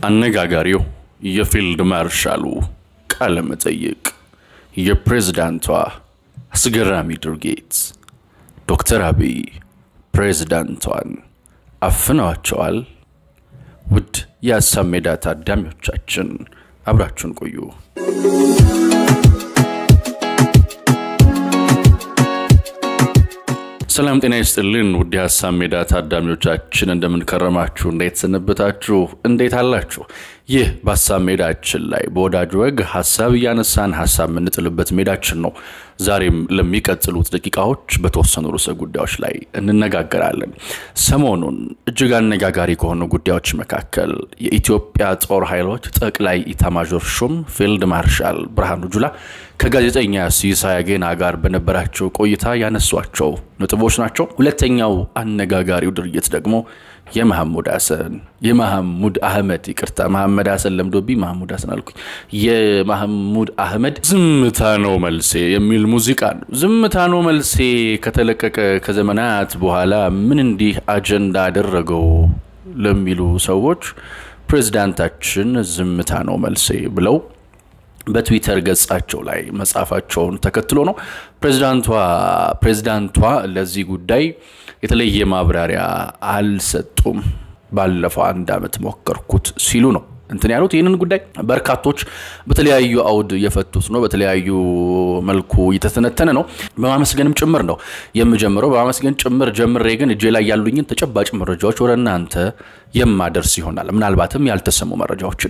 አነጋጋሪው የፊልድ ማርሻሉ ቃለ መጠይቅ፣ የፕሬዝዳንቷ አስገራሚ ድርጊት፣ ዶክተር አብይ ፕሬዝዳንቷን አፍነዋቸዋል። ውድ የሀሳብ ሜዳ ታዳሚዎቻችን አብራችሁን ቆዩ። ሰላም ጤና ይስጥልን። ውድ የሀሳብ ሜዳ ታዳሚዎቻችን እንደምንከረማችሁ፣ እንዴት ሰነበታችሁ? እንዴት አላችሁ? ይህ በሀሳብ ሜዳችን ላይ በወዳጅ ወግ ሀሳብ እያነሳን ሀሳብ የምንጥልበት ሜዳችን ነው። ዛሬም ለሚቀጥሉት ደቂቃዎች በተወሰኑ ርዕሰ ጉዳዮች ላይ እንነጋገራለን። ሰሞኑን እጅግ አነጋጋሪ ከሆኑ ጉዳዮች መካከል የኢትዮጵያ ጦር ኃይሎች ጠቅላይ ኢታማዦር ሹም ፊልድ ማርሻል ብርሃኑ ጁላ ከጋዜጠኛ ሲሳይ አጌና ጋር በነበራቸው ቆይታ ያነሷቸው ነጥቦች ናቸው። ሁለተኛው አነጋጋሪው ድርጊት ደግሞ የመሐሙድ ሀሰን የመሐሙድ አህመድ ይቅርታ፣ መሐመድ ሀሰን ለምዶብኝ መሐሙድ ሀሰን አልኩኝ። የመሐሙድ አህመድ ዝምታ ነው መልሴ የሚል ሙዚቃ ነው። ዝምታ ነው መልሴ ከተለቀቀ ከዘመናት በኋላ ምን እንዲህ አጀንዳ አደረገው ለሚሉ ሰዎች ፕሬዝዳንታችን ዝምታ ነው መልሴ ብለው በትዊተር ገጻቸው ላይ መጻፋቸውን ተከትሎ ነው። ፕሬዚዳንቷ ፕሬዚዳንቷ ለዚህ ጉዳይ የተለየ ማብራሪያ አልሰጡም። ባለፈው አንድ ዓመት ሞከርኩት ሲሉ ነው እንትን ያሉት። ይህንን ጉዳይ በርካቶች በተለያዩ አውድ እየፈቱት ነው። በተለያዩ መልኩ እየተተነተነ ነው። በማመስገንም ጭምር ነው የምጀምረው። በማመስገን ጭምር ጀምሬ ግን እጄ ላይ ያሉኝን ተጨባጭ መረጃዎች ወደ እናንተ የማደርስ ይሆናል። ምናልባትም ያልተሰሙ መረጃዎችን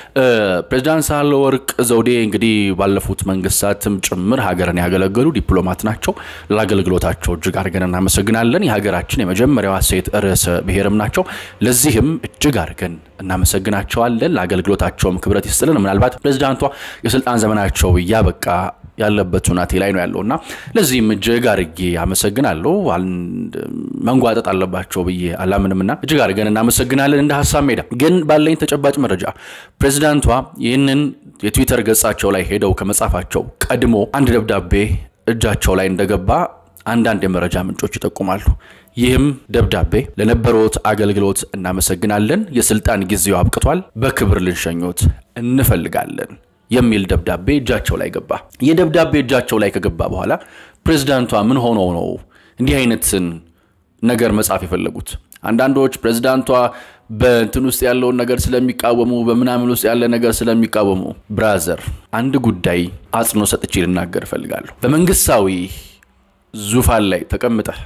ፕሬዚዳንት ሳህለወርቅ ዘውዴ እንግዲህ ባለፉት መንግስታትም ጭምር ሀገርን ያገለገሉ ዲፕሎማት ናቸው። ለአገልግሎታቸው እጅግ አድርገን እናመሰግናለን። የሀገራችን የመጀመሪያዋ ሴት ርዕሰ ብሔርም ናቸው። ለዚህም እጅግ አድርገን እናመሰግናቸዋለን። ለአገልግሎታቸውም ክብረት ይስጥልን። ምናልባት ፕሬዚዳንቷ የስልጣን ዘመናቸው እያበቃ ያለበት ሁናቴ ላይ ነው ያለው እና ለዚህም እጅግ አድርጌ አመሰግናለሁ። መንጓጠጥ አለባቸው ብዬ አላምንምና እጅግ አድርገን እናመሰግናለን። እንደ ሀሳብ ሜዳ ግን ባለኝ ተጨባጭ መረጃ ፕሬዚዳንቷ ይህንን የትዊተር ገጻቸው ላይ ሄደው ከመጻፋቸው ቀድሞ አንድ ደብዳቤ እጃቸው ላይ እንደገባ አንዳንድ የመረጃ ምንጮች ይጠቁማሉ። ይህም ደብዳቤ ለነበሩት አገልግሎት እናመሰግናለን፣ የስልጣን ጊዜው አብቅቷል፣ በክብር ልንሸኞት እንፈልጋለን የሚል ደብዳቤ እጃቸው ላይ ገባ። ይህ ደብዳቤ እጃቸው ላይ ከገባ በኋላ ፕሬዚዳንቷ ምን ሆነው ነው እንዲህ አይነትን ነገር መጻፍ የፈለጉት? አንዳንዶች ፕሬዚዳንቷ በእንትን ውስጥ ያለውን ነገር ስለሚቃወሙ በምናምን ውስጥ ያለ ነገር ስለሚቃወሙ፣ ብራዘር አንድ ጉዳይ አጽንኦ ሰጥቼ ልናገር እፈልጋለሁ። በመንግስታዊ ዙፋን ላይ ተቀምጠህ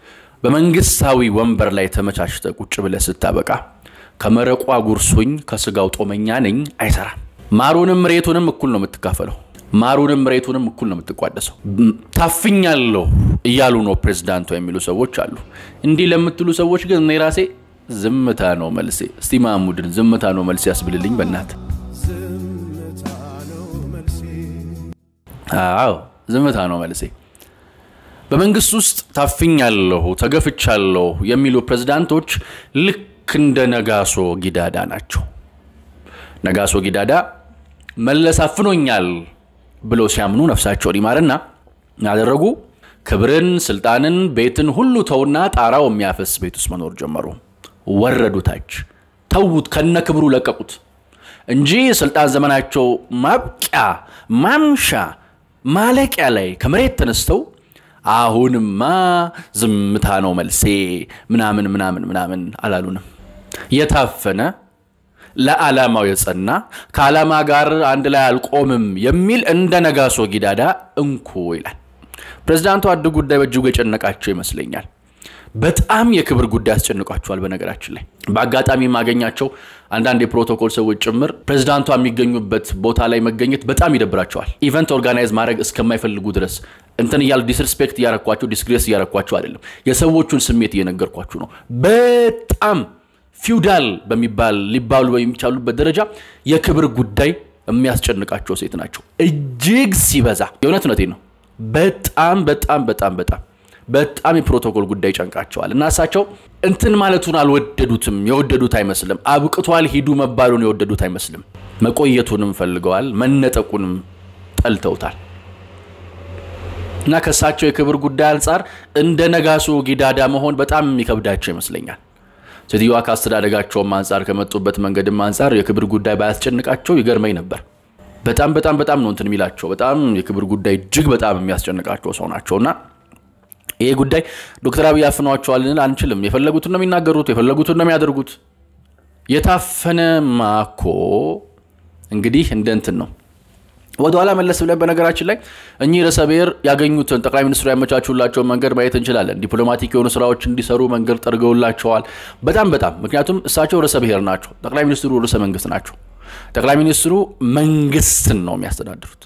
በመንግስታዊ ወንበር ላይ ተመቻችተ ቁጭ ብለህ ስታበቃ ከመረቋ ጉርሱኝ ከስጋው ጦመኛ ነኝ አይሰራም። ማሩንም ሬቱንም እኩል ነው የምትካፈለው። ማሩንም ሬቱንም እኩል ነው የምትቋደሰው። ታፍኛለሁ እያሉ ነው ፕሬዝዳንቷ የሚሉ ሰዎች አሉ። እንዲህ ለምትሉ ሰዎች ግን እኔ ራሴ ዝምታ ነው መልሴ። እስቲ ማሙድን ዝምታ ነው መልሴ ያስብልልኝ በእናትህ። አዎ ዝምታ ነው መልሴ። በመንግስት ውስጥ ታፍኛለሁ፣ ተገፍቻለሁ የሚሉ ፕሬዝዳንቶች ልክ እንደ ነጋሶ ጊዳዳ ናቸው። ነጋሶ ጊዳዳ መለስ አፍኖኛል ብለው ሲያምኑ ነፍሳቸውን ይማርና ያደረጉ ክብርን፣ ስልጣንን፣ ቤትን ሁሉ ተውና ጣራው የሚያፈስ ቤት ውስጥ መኖር ጀመሩ። ወረዱ ታች፣ ተዉት፣ ከነ ክብሩ ለቀቁት እንጂ ስልጣን ዘመናቸው ማብቂያ ማምሻ ማለቂያ ላይ ከመሬት ተነስተው አሁንማ ዝምታ ነው መልሴ ምናምን ምናምን ምናምን አላሉንም። የታፈነ ለዓላማው የጸና ከዓላማ ጋር አንድ ላይ አልቆምም የሚል እንደ ነጋሶ ጊዳዳ እንኩ ይላል። ፕሬዚዳንቱ አንድ ጉዳይ በእጅጉ የጨነቃቸው ይመስለኛል። በጣም የክብር ጉዳይ አስጨንቋቸዋል። በነገራችን ላይ በአጋጣሚ የማገኛቸው አንዳንድ የፕሮቶኮል ሰዎች ጭምር ፕሬዚዳንቷ የሚገኙበት ቦታ ላይ መገኘት በጣም ይደብራቸዋል። ኢቨንት ኦርጋናይዝ ማድረግ እስከማይፈልጉ ድረስ እንትን እያሉ ዲስሪስፔክት እያረኳቸው ዲስግሬስ እያረኳቸው አይደለም፣ የሰዎቹን ስሜት እየነገርኳችሁ ነው። በጣም ፊውዳል በሚባል ሊባሉ በሚቻሉበት ደረጃ የክብር ጉዳይ የሚያስጨንቃቸው ሴት ናቸው። እጅግ ሲበዛ የእውነት እውነቴ ነው። በጣም በጣም በጣም በጣም በጣም የፕሮቶኮል ጉዳይ ጨንቃቸዋል እና እሳቸው እንትን ማለቱን አልወደዱትም። የወደዱት አይመስልም። አብቅቷል ሂዱ መባሉን የወደዱት አይመስልም። መቆየቱንም ፈልገዋል። መነጠቁንም ጠልተውታል። እና ከእሳቸው የክብር ጉዳይ አንጻር እንደ ነጋሶ ጊዳዳ መሆን በጣም የሚከብዳቸው ይመስለኛል። ሴትዮዋ ከአስተዳደጋቸውም አንጻር ከመጡበት መንገድም አንጻር የክብር ጉዳይ ባያስጨንቃቸው ይገርመኝ ነበር። በጣም በጣም በጣም ነው እንትን የሚላቸው በጣም የክብር ጉዳይ እጅግ በጣም የሚያስጨንቃቸው ሰው ናቸው እና ይሄ ጉዳይ ዶክተር አብይ አፍነዋቸዋል ልንል አንችልም። የፈለጉትን ነው የሚናገሩት፣ የፈለጉትን ነው የሚያደርጉት። የታፈነ ማኮ እንግዲህ እንደ እንትን ነው ወደኋላ መለስ ብለን በነገራችን ላይ እኚህ ርዕሰ ብሔር ያገኙትን ጠቅላይ ሚኒስትሩ ያመቻቹላቸውን መንገድ ማየት እንችላለን። ዲፕሎማቲክ የሆኑ ስራዎች እንዲሰሩ መንገድ ጠርገውላቸዋል። በጣም በጣም ምክንያቱም እሳቸው ርዕሰ ብሔር ናቸው፣ ጠቅላይ ሚኒስትሩ ርዕሰ መንግስት ናቸው። ጠቅላይ ሚኒስትሩ መንግስትን ነው የሚያስተዳድሩት፣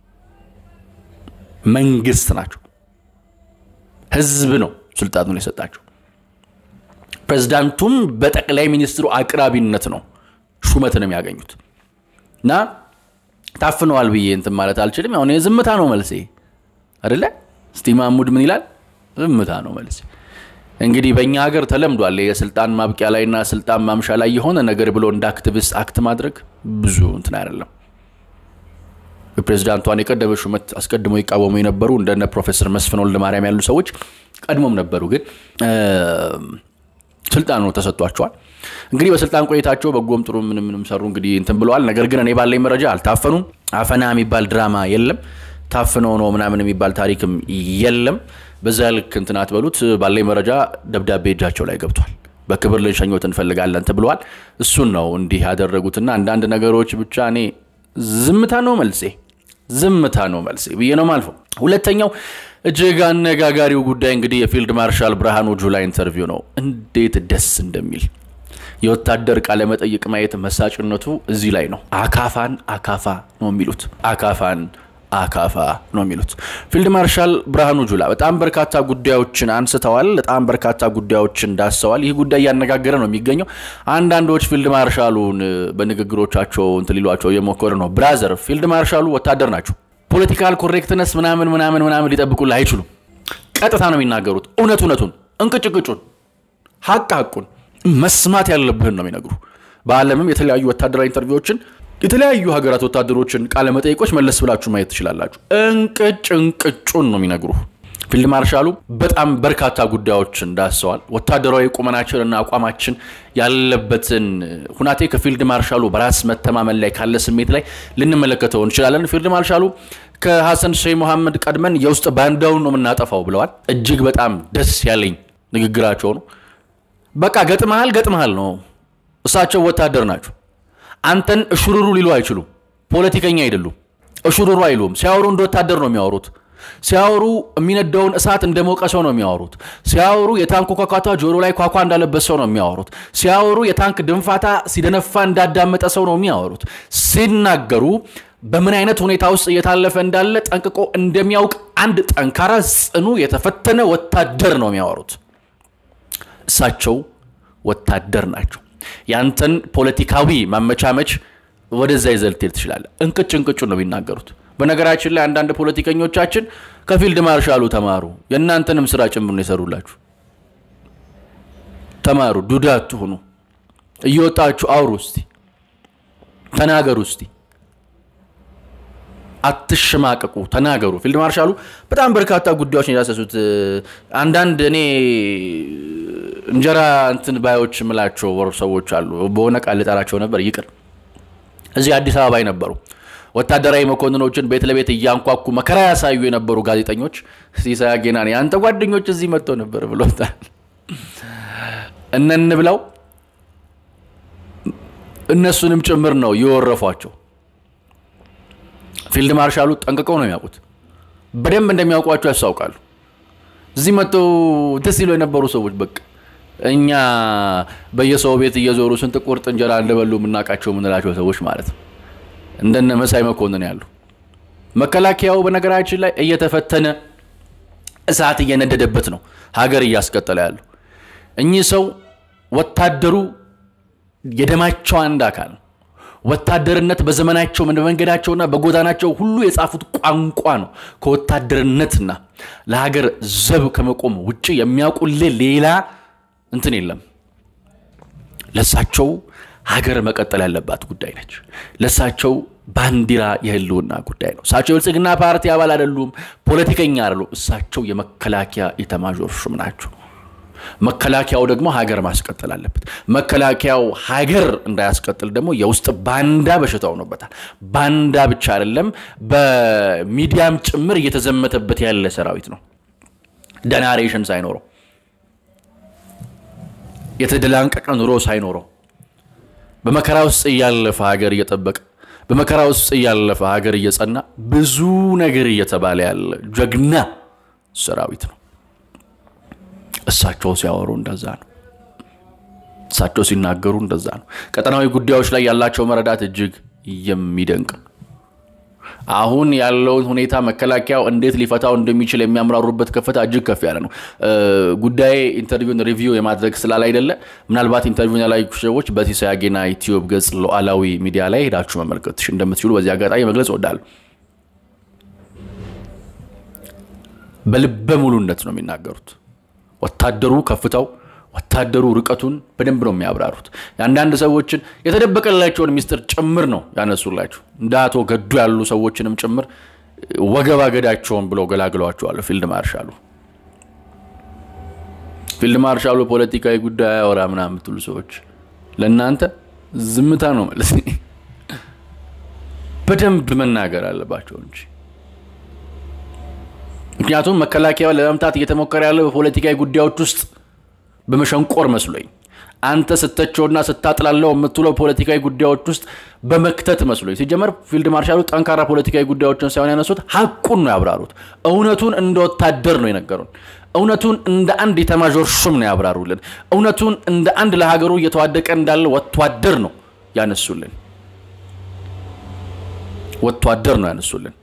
መንግስት ናቸው። ህዝብ ነው ስልጣኑን የሰጣቸው። ፕሬዚዳንቱም በጠቅላይ ሚኒስትሩ አቅራቢነት ነው ሹመትን የሚያገኙት እና ታፍነዋል ብዬ እንትን ማለት አልችልም። አሁን ዝምታ ነው መልሴ አይደለ? እስቲ ማሙድ ምን ይላል? ዝምታ ነው መልሴ። እንግዲህ በእኛ ሀገር ተለምዷል የስልጣን ማብቂያ ላይና ስልጣን ማምሻ ላይ የሆነ ነገር ብሎ እንደ አክቲቪስት አክት ማድረግ ብዙ እንትን አይደለም። የፕሬዚዳንቷን የቀደመ ሹመት አስቀድሞ ይቃወሙ የነበሩ እንደነ ፕሮፌሰር መስፍን ወልደ ማርያም ያሉ ሰዎች ቀድሞም ነበሩ፣ ግን ስልጣኑ ተሰጥቷቸዋል። እንግዲህ በስልጣን ቆይታቸው በጎም ጥሩ ምንም ምንም ሰሩ እንግዲህ እንትን ብለዋል። ነገር ግን እኔ ባለኝ መረጃ አልታፈኑም። አፈና የሚባል ድራማ የለም። ታፍነው ነው ምናምን የሚባል ታሪክም የለም። በዛ ልክ እንትን አትበሉት። ባለኝ መረጃ ደብዳቤ እጃቸው ላይ ገብቷል። በክብር ልንሸኞት እንፈልጋለን ተብለዋል። እሱን ነው እንዲህ ያደረጉትና አንዳንድ ነገሮች ብቻ እኔ ዝምታ ነው መልሴ፣ ዝምታ ነው መልሴ ብዬ ነው ማልፈው። ሁለተኛው እጅግ አነጋጋሪው ጉዳይ እንግዲህ የፊልድ ማርሻል ብርሃኑ ጁላ ኢንተርቪው ነው። እንዴት ደስ እንደሚል የወታደር ቃለ መጠይቅ ማየት መሳጭነቱ እዚህ ላይ ነው። አካፋን አካፋ ነው የሚሉት። አካፋን አካፋ ነው የሚሉት። ፊልድ ማርሻል ብርሃኑ ጁላ በጣም በርካታ ጉዳዮችን አንስተዋል። በጣም በርካታ ጉዳዮችን ዳሰዋል። ይህ ጉዳይ እያነጋገረ ነው የሚገኘው። አንዳንዶች ፊልድ ማርሻሉን በንግግሮቻቸው እንትን ሊሏቸው እየሞከሩ ነው። ብራዘር ፊልድ ማርሻሉ ወታደር ናቸው። ፖለቲካል ኮሬክትነስ ምናምን ምናምን ምናምን ሊጠብቁልህ አይችሉም። ቀጥታ ነው የሚናገሩት። እውነት እውነቱን፣ እንቅጭ ቅጩን፣ ሀቅ ሀቁን መስማት ያለብህን ነው የሚነግሩ። በዓለምም የተለያዩ ወታደራዊ ኢንተርቪዎችን የተለያዩ ሀገራት ወታደሮችን ቃለ መጠይቆች መለስ ብላችሁ ማየት ትችላላችሁ። እንቅጭ እንቅጩን ነው የሚነግሩ። ፊልድ ማርሻሉ በጣም በርካታ ጉዳዮችን ዳሰዋል። ወታደራዊ ቁመናችንና አቋማችን ያለበትን ሁናቴ ከፊልድ ማርሻሉ በራስ መተማመን ላይ ካለ ስሜት ላይ ልንመለከተው እንችላለን። ፊልድ ማርሻሉ ከሐሰን ሼህ መሐመድ ቀድመን የውስጥ ባንዳውን ነው የምናጠፋው ብለዋል። እጅግ በጣም ደስ ያለኝ ንግግራቸው ነው። በቃ ገጥመሃል ገጥመሃል ነው። እሳቸው ወታደር ናቸው። አንተን እሹሩሩ ሊሉ አይችሉም። ፖለቲከኛ አይደሉም። እሹሩሩ አይሉም። ሲያወሩ እንደ ወታደር ነው የሚያወሩት። ሲያወሩ የሚነደውን እሳት እንደ ሞቀ ሰው ነው የሚያወሩት። ሲያወሩ የታንክ ኳኳታ ጆሮ ላይ ኳኳ እንዳለበት ሰው ነው የሚያወሩት። ሲያወሩ የታንክ ድንፋታ ሲደነፋ እንዳዳመጠ ሰው ነው የሚያወሩት። ሲናገሩ በምን አይነት ሁኔታ ውስጥ እየታለፈ እንዳለ ጠንቅቆ እንደሚያውቅ አንድ ጠንካራ፣ ጽኑ፣ የተፈተነ ወታደር ነው የሚያወሩት። እሳቸው ወታደር ናቸው። ያንተን ፖለቲካዊ ማመቻመች ወደዛ ይዘህ ልትሄድ ትችላለህ። እንቅጭ እንቅጩ ነው የሚናገሩት። በነገራችን ላይ አንዳንድ ፖለቲከኞቻችን ከፊልድ ማርሻሉ ተማሩ። የእናንተንም ስራ ጭምር ነው የሰሩላችሁ። ተማሩ፣ ዱዳ አትሁኑ። እየወጣችሁ አውሩ እስቲ፣ ተናገሩ እስቲ፣ አትሸማቀቁ፣ ተናገሩ። ፊልድ ማርሻሉ በጣም በርካታ ጉዳዮች የዳሰሱት አንዳንድ እኔ እንጀራ እንትን ባዮች ምላቸው ሰዎች አሉ። በሆነ ቃል ልጠራቸው ነበር፣ ይቅር። እዚህ አዲስ አበባ ነበሩ ወታደራዊ መኮንኖችን ቤት ለቤት እያንኳኩ መከራ ያሳዩ የነበሩ ጋዜጠኞች ሲሳይ አጌናን የአንተ ጓደኞች እዚህ መጥተው ነበር ብሎታል። እነን ብለው እነሱንም ጭምር ነው የወረፏቸው። ፊልድ ማርሻሉ ጠንቅቀው ነው የሚያውቁት። በደንብ እንደሚያውቋቸው ያስታውቃሉ። እዚህ መጥተው ደስ ይለው የነበሩ ሰዎች በቃ እኛ በየሰው ቤት እየዞሩ ስንት ቁርጥ እንጀራ እንደበሉ የምናውቃቸው የምንላቸው ሰዎች ማለት ነው። እንደነ መሳይ መኮንን ያሉ መከላከያው በነገራችን ላይ እየተፈተነ እሳት እየነደደበት ነው ሀገር እያስቀጠለ ያሉ እኚህ ሰው ወታደሩ የደማቸው አንድ አካል ነው። ወታደርነት በዘመናቸው በመንገዳቸውና በጎዳናቸው ሁሉ የጻፉት ቋንቋ ነው። ከወታደርነትና ለሀገር ዘብ ከመቆም ውጭ የሚያውቁልህ ሌላ እንትን የለም። ለሳቸው ሀገር መቀጠል ያለባት ጉዳይ ነች። ለሳቸው ባንዲራ የህልውና ጉዳይ ነው። እሳቸው የብልጽግና ፓርቲ አባል አይደሉም፣ ፖለቲከኛ አይደሉም። እሳቸው የመከላከያ ኢታማዦር ሹም ናቸው። መከላከያው ደግሞ ሀገር ማስቀጠል አለበት። መከላከያው ሀገር እንዳያስቀጥል ደግሞ የውስጥ ባንዳ በሽታ ሆኖበታል። ባንዳ ብቻ አይደለም፣ በሚዲያም ጭምር እየተዘመተበት ያለ ሰራዊት ነው። ደናሬሽን ሳይኖረው የተደላንቀቀ ኑሮ ሳይኖረው በመከራ ውስጥ እያለፈ ሀገር እየጠበቀ በመከራ ውስጥ እያለፈ ሀገር እየጸና ብዙ ነገር እየተባለ ያለ ጀግና ሰራዊት ነው። እሳቸው ሲያወሩ እንደዛ ነው። እሳቸው ሲናገሩ እንደዛ ነው። ቀጠናዊ ጉዳዮች ላይ ያላቸው መረዳት እጅግ የሚደንቅ ነው። አሁን ያለውን ሁኔታ መከላከያው እንዴት ሊፈታው እንደሚችል የሚያምራሩበት ከፍታ እጅግ ከፍ ያለ ነው። ጉዳይ ኢንተርቪውን ሪቪው የማድረግ ስላል አይደለ ምናልባት ኢንተርቪውን ያላዩ ሰዎች በሲሳይ አጌና ዩቲዩብ ገጽ ሉዓላዊ ሚዲያ ላይ ሄዳችሁ መመልከት እንደምትችሉ በዚህ አጋጣሚ መግለጽ እወዳለሁ። በልበ ሙሉነት ነው የሚናገሩት። ወታደሩ ከፍታው ወታደሩ ርቀቱን በደንብ ነው የሚያብራሩት። የአንዳንድ ሰዎችን የተደበቀላቸውን ሚስጥር ጭምር ነው ያነሱላቸው። እንደ አቶ ገዱ ያሉ ሰዎችንም ጭምር ወገብ አገዳቸውን ብለው ገላግለዋቸዋል። ፊልድ ማርሻሉ ፊልድ ማርሻሉ ፖለቲካዊ ጉዳይ አያወራ ምናምን የምትሉ ሰዎች ለእናንተ ዝምታ ነው ማለት በደንብ መናገር አለባቸው እንጂ ምክንያቱም መከላከያውን ለመምታት እየተሞከረ ያለው በፖለቲካዊ ጉዳዮች ውስጥ በመሸንቆር መስሎኝ አንተ ስተቸውና ስታጥላለው የምትውለው ፖለቲካዊ ጉዳዮች ውስጥ በመክተት መስሎኝ። ሲጀመር ፊልድ ማርሻሉ ጠንካራ ፖለቲካዊ ጉዳዮችን ሳይሆን ያነሱት ሀቁን ነው ያብራሩት። እውነቱን እንደ ወታደር ነው የነገሩን። እውነቱን እንደ አንድ የኤታማዦር ሹም ነው ያብራሩልን። እውነቱን እንደ አንድ ለሀገሩ እየተዋደቀ እንዳለ ወታደር ነው ያነሱልን። ወታደር ነው ያነሱልን።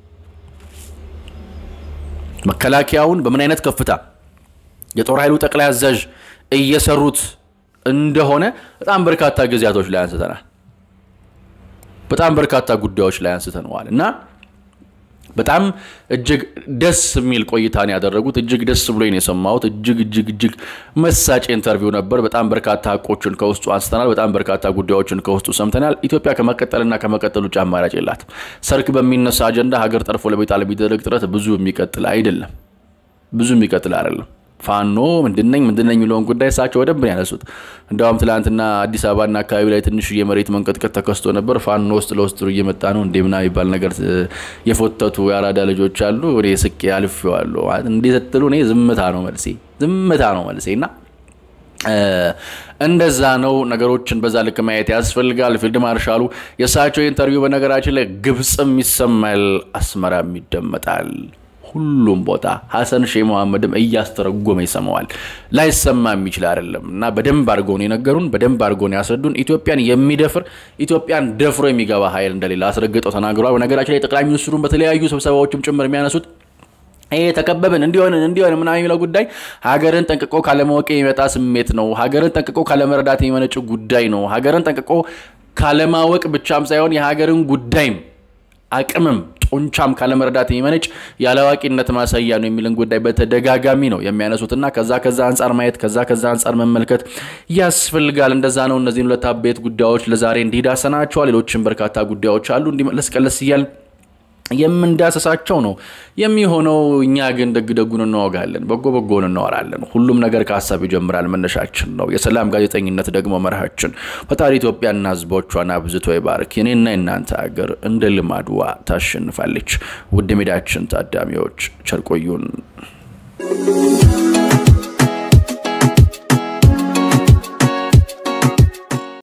መከላከያውን በምን አይነት ከፍታ የጦር ኃይሉ ጠቅላይ አዛዥ እየሰሩት እንደሆነ በጣም በርካታ ጊዜያቶች ላይ አንስተናል። በጣም በርካታ ጉዳዮች ላይ አንስተነዋል እና በጣም እጅግ ደስ የሚል ቆይታን ያደረጉት እጅግ ደስ ብሎኝ የሰማሁት እጅግ እጅግ እጅግ መሳጭ ኢንተርቪው ነበር። በጣም በርካታ ሀቆችን ከውስጡ አንስተናል። በጣም በርካታ ጉዳዮችን ከውስጡ ሰምተናል። ኢትዮጵያ ከመቀጠልና ከመቀጠል ውጭ አማራጭ የላትም። ሰርክ በሚነሳ አጀንዳ ሀገር ጠርፎ ለመጣል የሚደረግ ጥረት ብዙ የሚቀጥል አይደለም። ብዙ የሚቀጥል አይደለም። ፋኖ ምንድነኝ ምንድነኝ የሚለውን ጉዳይ እሳቸው በደንብ ነው ያነሱት። እንዲያውም ትላንትና አዲስ አበባና አካባቢ ላይ ትንሽ የመሬት መንቀጥቀጥ ተከስቶ ነበር። ፋኖ ውስጥ ለውስጥ እየመጣ ነው እንዴ ምናምን የሚባል ነገር የፎተቱ የአራዳ ልጆች አሉ። ወደ ስቄ አልፌዋለሁ። እንዲህ ስትሉ እኔ ዝምታ ነው መልሴ፣ ዝምታ ነው መልሴ እና እንደዛ ነው ነገሮችን በዛ ልክ ማየት ያስፈልጋል። ፊልድ ማርሻሉ የእሳቸው ኢንተርቪው በነገራችን ላይ ግብፅም ይሰማል፣ አስመራም ይደመጣል። ሁሉም ቦታ ሀሰን ሼህ መሐመድም እያስተረጎመ ይሰማዋል። ላይሰማ የሚችል አይደለም እና በደንብ አድርገውን የነገሩን በደንብ አድርገውን ያስረዱን። ኢትዮጵያን የሚደፍር ኢትዮጵያን ደፍሮ የሚገባ ኃይል እንደሌለ አስረግጠው ተናግረዋል። በነገራችን ላይ ጠቅላይ ሚኒስትሩን በተለያዩ ስብሰባዎችም ጭምር የሚያነሱት ይሄ ተከበብን እንዲሆንን እንዲሆን ምናምን የሚለው ጉዳይ ሀገርን ጠንቅቆ ካለማወቅ የሚመጣ ስሜት ነው። ሀገርን ጠንቅቆ ካለመረዳት የሚመነጭ ጉዳይ ነው። ሀገርን ጠንቅቆ ካለማወቅ ብቻም ሳይሆን የሀገርን ጉዳይም አቅምም ጡንቻም ካለመረዳት የሚመነጭ የአላዋቂነት ማሳያ ነው የሚልን ጉዳይ በተደጋጋሚ ነው የሚያነሱትና ከዛ ከዛ አንጻር ማየት ከዛ ከዛ አንጻር መመልከት ያስፈልጋል። እንደዛ ነው። እነዚህን ሁለት አበይት ጉዳዮች ለዛሬ እንዲዳሰናቸዋል። ሌሎችም በርካታ ጉዳዮች አሉ እንዲመለስ ቀለስ እያል የምንዳሰሳቸው ነው የሚሆነው። እኛ ግን ደግ ደጉን እናወጋለን፣ በጎ በጎን እናወራለን። ሁሉም ነገር ከሀሳብ ይጀምራል፣ መነሻችን ነው። የሰላም ጋዜጠኝነት ደግሞ መርሃችን። ፈጣሪ ኢትዮጵያና ሕዝቦቿን አብዝቶ ይባርክ። የኔና የናንተ ሀገር እንደ ልማድዋ ታሸንፋለች። ውድ ሜዳችን ታዳሚዎች ቸር ቆዩን።